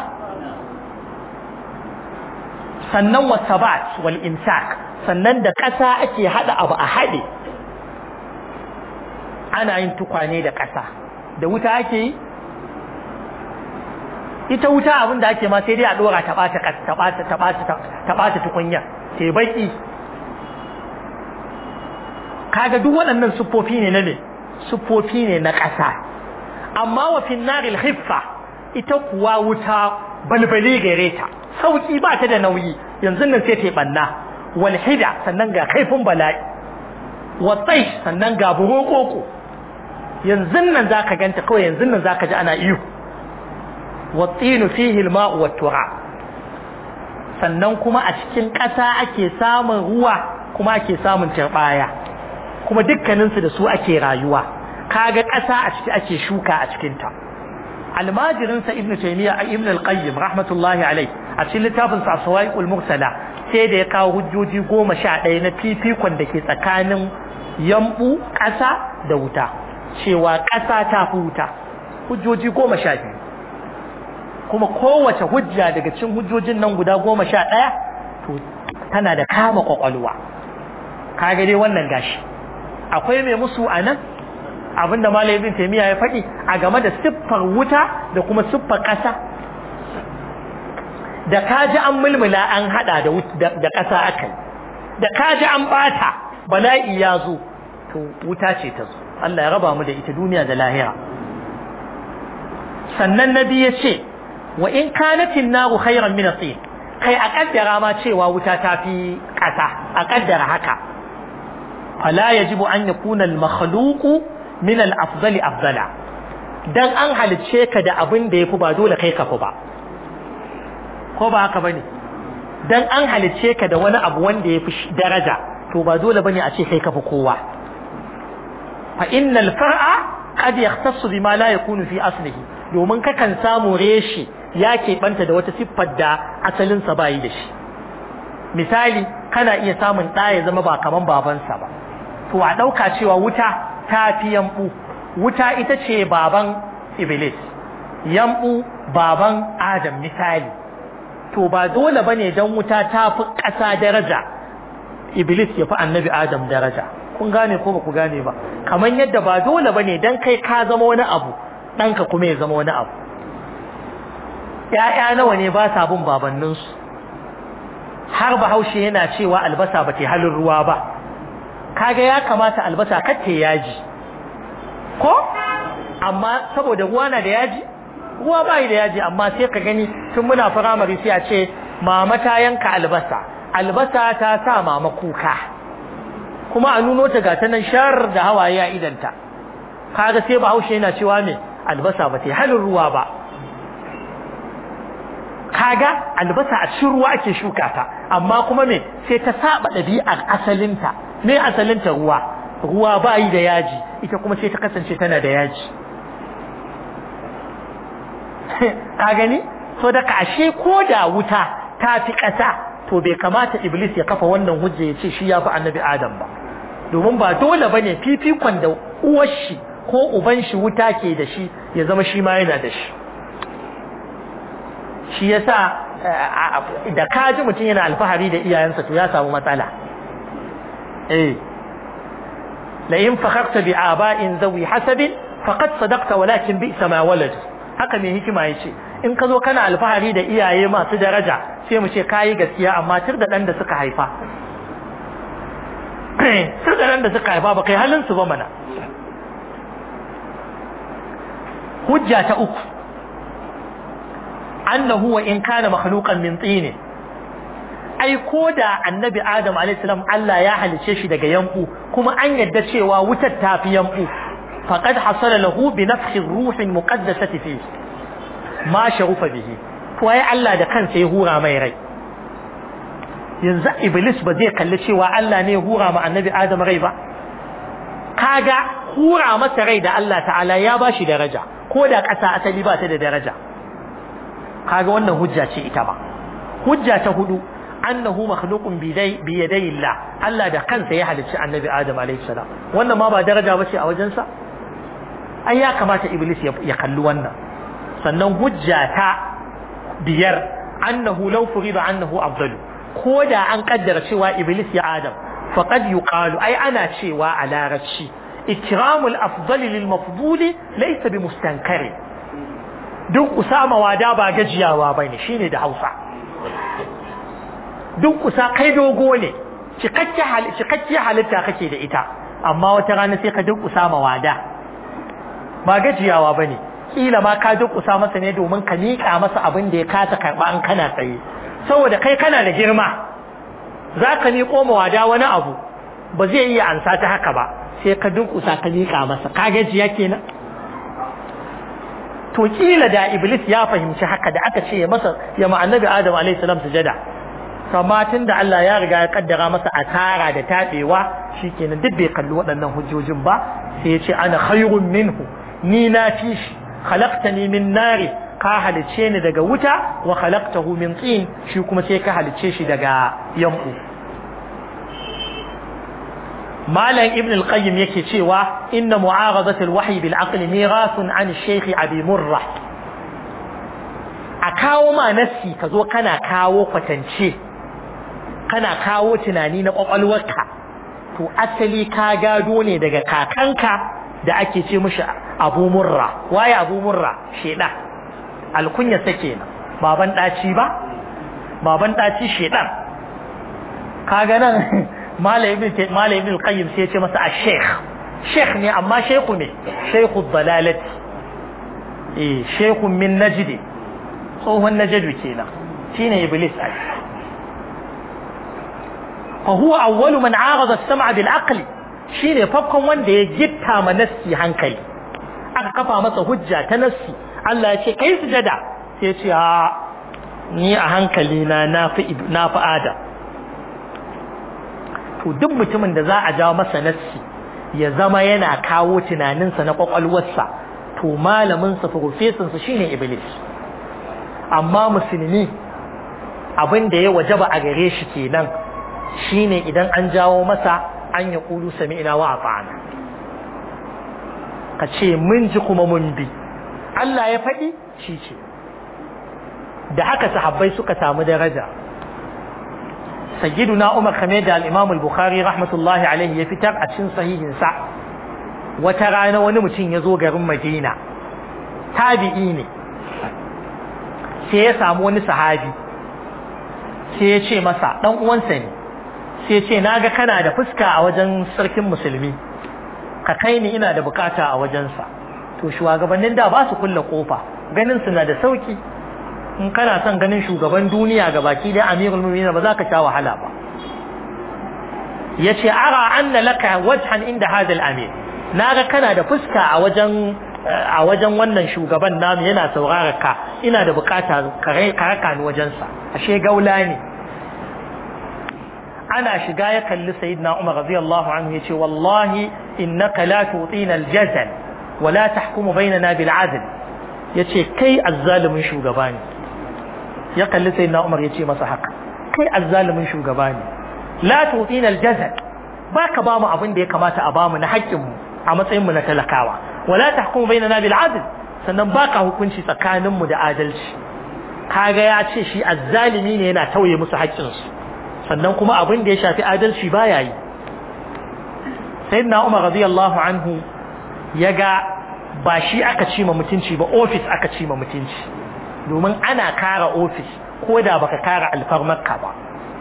sannan wasabat wal imsak sannan da ƙasa ake hada abu a hade ana yin tukwane da ƙasa da wuta ake yi ita wuta abin da ake ma sai dai a dora ta bata ta bata ta bata ta bata tukunya sai baki kaga duk waɗannan siffofi ne na ne siffofi ne na ƙasa amma wa finnaril khiffa ita kuwa wuta balbali gare ta sauki ba ta da nauyi yanzu nan sai ta banna wal hida sannan ga kaifin bala'i wa tsaish sannan ga burokoko yanzu nan zaka ganta kawai yanzu nan zaka ji ana iyo wa tsinu fihi al-ma'u wat-turab sannan kuma a cikin ƙasa ake samun ruwa kuma ake samun turɓaya kuma dukkaninsu da su ake rayuwa kaga ƙasa a ciki ake shuka a cikinta almajirinsa ibn taymiya ibn al-qayyim rahmatullahi alai a cikin littafin sa sawaiqul mursala sai da ya kawo hujjoji goma sha ɗaya na fifikon da ke tsakanin yambu ƙasa da wuta cewa ƙasa ta fi wuta hujjoji goma sha biyu kuma kowace hujja daga cikin hujjojin nan guda goma sha ɗaya to tana da kama ƙwaƙwalwa kaga dai wannan gashi akwai mai musu a nan abinda malam ibn taymiya ya faɗi a game da siffar wuta da kuma siffar ƙasa da kaji an mulmula an hada da da ƙasa akai da kaji an bata bala'i ya zo to wuta ce ta zo Allah ya raba mu da ita duniya da lahira sannan nabi ya ce wa in kanatin naru khairan min at-tin kai a kaddara ma cewa wuta ta fi ƙasa a kaddara haka fala yajibu an yakuna al-makhluqu min al-afdali afdala dan an halice ka da abin da yafi ba dole kai ka fi ba ko ba haka bane dan an halice ka da wani abu wanda yafi daraja to ba dole bane a ce kai ka fi kowa fa innal far'a qad yahtassu bima la yakunu fi aslihi domin kakan samu reshi ya keɓanta da wata siffar da asalinsa ba yi da shi misali kana iya samun ɗa ya zama ba kaman babansa ba to a ɗauka cewa wuta ta fi yambu wuta ita ce baban iblis yambu baban adam misali to ba dole bane dan wuta ta fi ƙasa daraja iblis ya fi annabi adam daraja kun gane ko ba ku gane ba kamar yadda ba dole bane dan kai ka zama wani abu ɗanka kuma ya zama wani abu ‘ya'ya nawa ne ba sa bin babanninsu har bahaushe yana cewa albasa ba ta halin ruwa ba kaga ya kamata albasa katte yaji ko amma saboda ruwa na da yaji ruwa ba da yaji amma sai ka gani tun muna firamare sai a ce mama ta yanka albasa albasa ta sa mama kuka kuma a nuno ta gata nan shar da hawaye a idanta kaga sai bahaushe yana cewa me albasa ba ta halin ruwa ba kaga albasa a cikin ruwa ake shuka ta amma kuma me sai ta saba ɗabi'ar asalinta me asalinta ruwa ruwa ba yi da yaji ita kuma sai ta kasance tana da yaji ka gani so da ashe ko da wuta ta fi ƙasa to bai kamata iblis ya kafa wannan hujja ya ce shi ya fi annabi adam ba domin ba dole bane fifikon da uwar shi ko uban shi wuta ke da shi ya zama shi ma yana da shi shi yasa da kaji mutum yana alfahari da iyayensa to ya samu matsala eh la in fakharta bi aba'in zawi hasabin faqad sadaqta walakin bi sama walad haka mai hikima yace in ka zo kana alfahari da iyaye masu daraja sai mu ce kayi gaskiya amma tur da dan da suka haifa tur da dan da suka haifa ba kai halin su ba mana hujja ta uku annahu wa in kana makhluqan min tin ai ko da annabi adam alayhi salam Allah ya halice shi daga yanku kuma an yadda cewa wutar ta fi yanku faqad hasala lahu bi nafhi ruh muqaddasati fi ma sharufa bihi to ai Allah da kansa ya hura mai rai yanzu iblis ba zai kalli cewa Allah ne ya hura ma annabi adam rai ba kaga hura masa rai da Allah ta'ala ya bashi daraja ko da ƙasa asali ba ta da daraja kaga wannan hujja ce ita ba hujja ta hudu annahu makhluqun bi yaday Allah Allah da kansa ya halicci annabi Adam alayhi salam wannan ma ba daraja bace a wajensa ai ya kamata iblis ya kalli wannan sannan hujja ta biyar annahu law furida annahu afdalu ko da an kaddara cewa iblis ya Adam faqad yuqalu ai ana cewa a larabci ikramul afdali lil mafduli laysa bi mustankari duk usama wada ba gajiyawa bane shine da Hausa duk kusa kai dogo ne cikakke halitta kake da ita amma wata rana sai ka duk usama wada ba gajiyawa bane kila ma ka duk usa masa ne domin ka miƙa masa abin da ya kasa karba an kana tsaye saboda kai kana da girma za ka miƙo ma wada wani abu ba zai iya ansa ta haka ba sai ka duk usa ka miƙa masa ka gajiya kenan to kila da iblis ya fahimci haka da aka ce ya masa ya ma annabi adam alayhi salam sujada amma tun da Allah ya riga ya kaddara masa asara da tabewa shikenan duk bai kalli waɗannan hujjojin ba sai ya ce ana khairun minhu ni na fi shi khalaqtani min nari ka halice ni daga wuta wa khalaqtahu min tin shi kuma sai ka halice shi daga yanku malam ibn al-qayyim yake cewa inna mu'aradat al-wahyi bil aql mirathun an shaykh abi murra a kawo ma nassi ka zo kana kawo kwatance kana kawo tunani na kwakwalwarka to asali ka gado ne daga kakanka da ake ce mishi abu murra waye abu murra sheda alkunya sake na baban daci ba baban daci shedan kaga nan malamin malamin qayyim sai ya ce masa a-sheikh sheikh ne amma sheikhu ne sheikhu dalalati eh sheikhu min najd tsohon najd kenan shine iblis ai fa huwa awwalu man arada as-sam'a bil aqli shine farkon wanda ya gitta ma nassi hankali aka kafa masa hujja ta nassi Allah ya ce kai sujada sai ya ce a ni a hankali na nafi nafi adam to duk mutumin da za a jawo masa nassi ya zama yana kawo tunaninsa na kwakwalwarsa to malaminsa profesinsa shine iblis amma musulmi abin da ya wajaba a gare shi kenan shine idan an jawo masa an ya kulu sami'na wa ata'ana ka ce mun ji kuma mun bi Allah ya faɗi shi ce da haka sahabbai suka samu daraja sayyiduna Umar kamar da al-Imam al-Bukhari rahmatullahi alaihi ya fitar a cikin sahihin sa wata rana wani mutum ya zo garin Madina tabi'i ne sai ya samu wani sahabi sai ya ce masa dan uwansa ne sai ya ce naga kana da fuska a wajen sarkin musulmi ka kai ni ina da bukata a wajensa to shugabannin da ba su kulle kofa ganin su na da sauki in kana son ganin shugaban duniya ga baki da amirul mu'minin ba za ka sha wahala ba yace ara anna laka wajhan inda hadha al-amir naga kana da fuska a wajen a wajen wannan shugaban namu yana saurara ka ina da bukata ka raka ni wajensa ashe gaula ne ana shiga ya kalli sayyidina Umar radiyallahu anhu yace wallahi innaka la tutina al-jazal wa la tahkumu bainana bil adl yace kai azzalimin shugaba ne ya kalli sayyidina Umar yace masa haka kai azzalimin shugaba ne la tutina al-jazal baka ba mu abin da ya kamata a bamu na haƙƙin mu a matsayin mu na talakawa wa la tahkumu bainana bil adl sannan baka hukunci tsakanin mu da adalci kaga ya ce shi azzalimi ne yana tauye musu haƙƙinsu sannan kuma abin da ya shafi adalci baya yi sayyidina Umar radiyallahu anhu ya ga ba shi aka ci ma mutunci ba ofis aka ci ma mutunci domin ana kara ofis ko da baka kara alfarmarka ba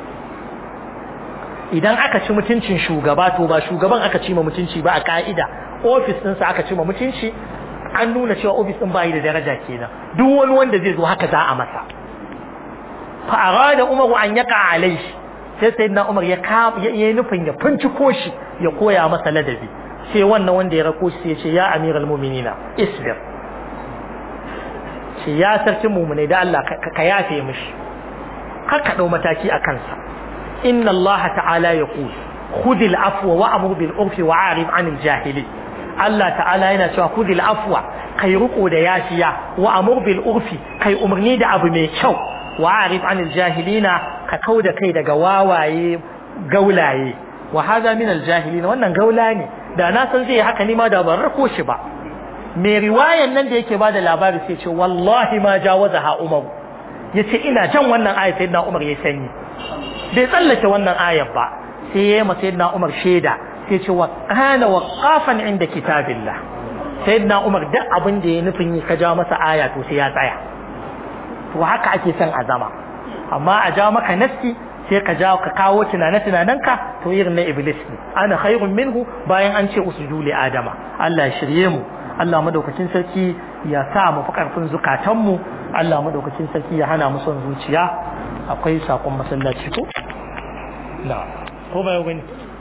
idan aka ci mutuncin shugaba to ba shugaban aka ci ma mutunci ba a ka'ida ofis ɗinsa aka ci ma mutunci an nuna cewa ofis ɗin bayi da daraja kenan duk wani wanda zai zo haka za a masa fa arada umaru an yaka alaihi sai sayyidina Umar ya ya nufin ya finciko shi ya koya masa ladabi sai wannan wanda ya rako shi ya ce ya amiral mu'minina isbir ce ya sarki mu'minai da Allah ka yafe mishi kar ka dau mataki a kansa inna Allah ta'ala yaqul khudil afwa wa amur bil urfi wa arif anil jahili Allah ta'ala yana cewa khudil afwa kai riko da yafiya wa amur bil urfi kai umarni da abu mai kyau wa arif anil jahilina ka kau da kai daga wawaye gaulaye wa hada min aljahilin wannan gaula ne da na san zai haka ni ma da ban rako shi ba mai riwayan nan da yake bada labari sai ce wallahi ma jawaza ha umar yace ina jan wannan ayat sayyidina umar ya sanyi bai tsallake wannan ayat ba sai ya ma sayyidina umar sheda sai ce wa kana waqafan inda kitabillah sayyidina umar duk abin da ya nufin yi ka ja masa aya to sai ya tsaya to haka ake son a zama amma a jawo maka nassi sai ka jawo ka kawo tunane tunanenka to irin na iblis ne ana khairun minhu bayan an ce usjudu li adama Allah ya shirye mu Allah madaukakin sarki ya sa mu fi karfin zukatan mu Allah madaukakin sarki ya hana mu son zuciya akwai sakon masallaci ko na ko ba yau gani